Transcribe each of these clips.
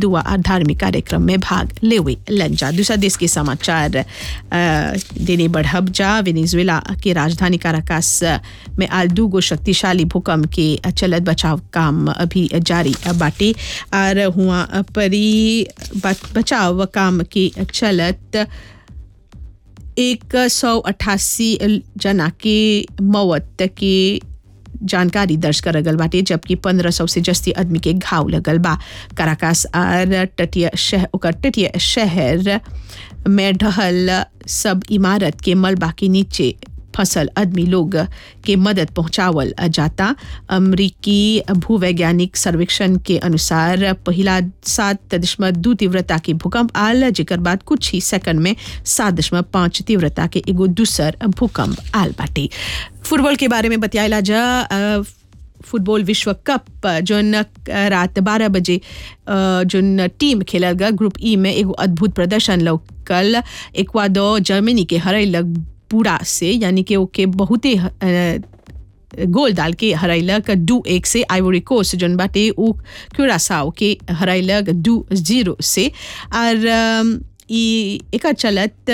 दुआ और धार्मिक कार्यक्रम में भाग लेवे लंजा दूसरा देश के समाचार अ, देने बढ़ब जा वेनेजुएला के राजधानी काराकास में आज दू गो शक्तिशाली भूकंप के चलत बचाव काम अभी जारी बाटे और हुआ परी बचाव काम के चलत एक सौ अट्ठासी जना के मौत के जानकारी दर्ज करल गल बाटे जबकि पंद्रह सौ से जस्ती आदमी के घाव लगल बा काराकास और तटीय शहर ओकर तटीय शहर में ढहल सब इमारत के मलबा के नीचे फसल आदमी लोग के मदद पहुंचावल जाता अमरीकी भूवैज्ञानिक सर्वेक्षण के अनुसार पहिला सात दशमलव दू तीव्रता के भूकंप आल जेकर बाद कुछ ही सेकंड में सात दशमलव पाँच तीव्रता के एगो दूसर भूकंप आल बाटे फुटबॉल के बारे में बतियाला जा अ, फुटबॉल विश्व कप जोन रात बारह बजे अ, जोन टीम खेलल गल ग्रुप ई में एगो अद्भुत प्रदर्शन लौकल एक्वाडोर जर्मनी के हरैलक पूरा से यानी कि ओके बहुते अ, गोल डाल के हरैलक दू एक से आइवरी कोस्ट जोन बाटे उ क्यूरासाओ के हरैलक दू जीरो से और अम, ई एकर चलत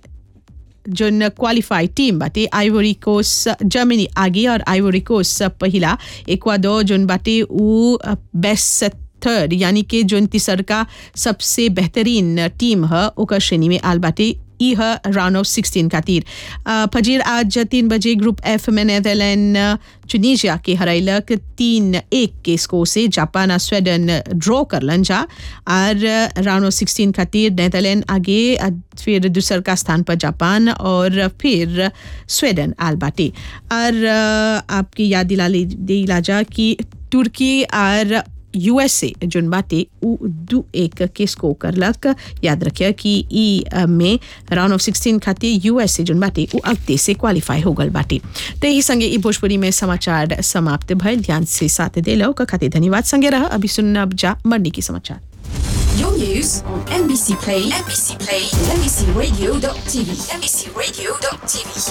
जोन क्वालिफाई टीम बाटे आइवरी कोस्ट जर्मनी आगे और आइवरी कोस्ट पहिला एक्वाडोर जोन बाटे उ बेस्ट थर्ड यानी कि जोन तीसरका सबसे बेहतरीन टीम ह ओकर श्रेणी में आल बाटे ई ह राउंड ऑफ सिक्सटीन खातिर अ, फजीर आज तीन बजे ग्रुप एफ में नेदरलैंड चुनीजिया के हरैलक तीन एक के स्कोर से जापान और स्वीडन ड्रॉ करलन जा और राउंड ऑफ सिक्सटीन खातिर नेदरलैंड आगे अ, फिर दूसर का स्थान पर जापान और फिर स्वीडन आल बाटे और अ, आपकी याद दिला ले- दिला जा कि तुर्की और यूएसए जोन बाटे उ दू एक के स्कोर करलक याद रखिए कि ई अ, में राउंड ऑफ सिक्सटीन खातिर यूएसए जोन बाटे उ अगते से क्वालिफाई हो गल बाटे ते ही संगे ई भोजपुरी में समाचार समाप्त भइल ध्यान से साथ देलो का खातिर धन्यवाद संगे रह अभी सुनब जा मंडी की समाचार Your news on NBC Play, NBC Play, NBCRadio.tv, NBCRadio.tv.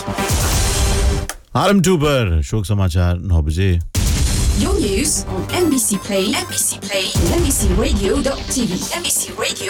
RM two पर शोक समाचार नौ बजे Your news on NBC Play, NBC Play, NBCRadio.tv, NBCRadio.tv.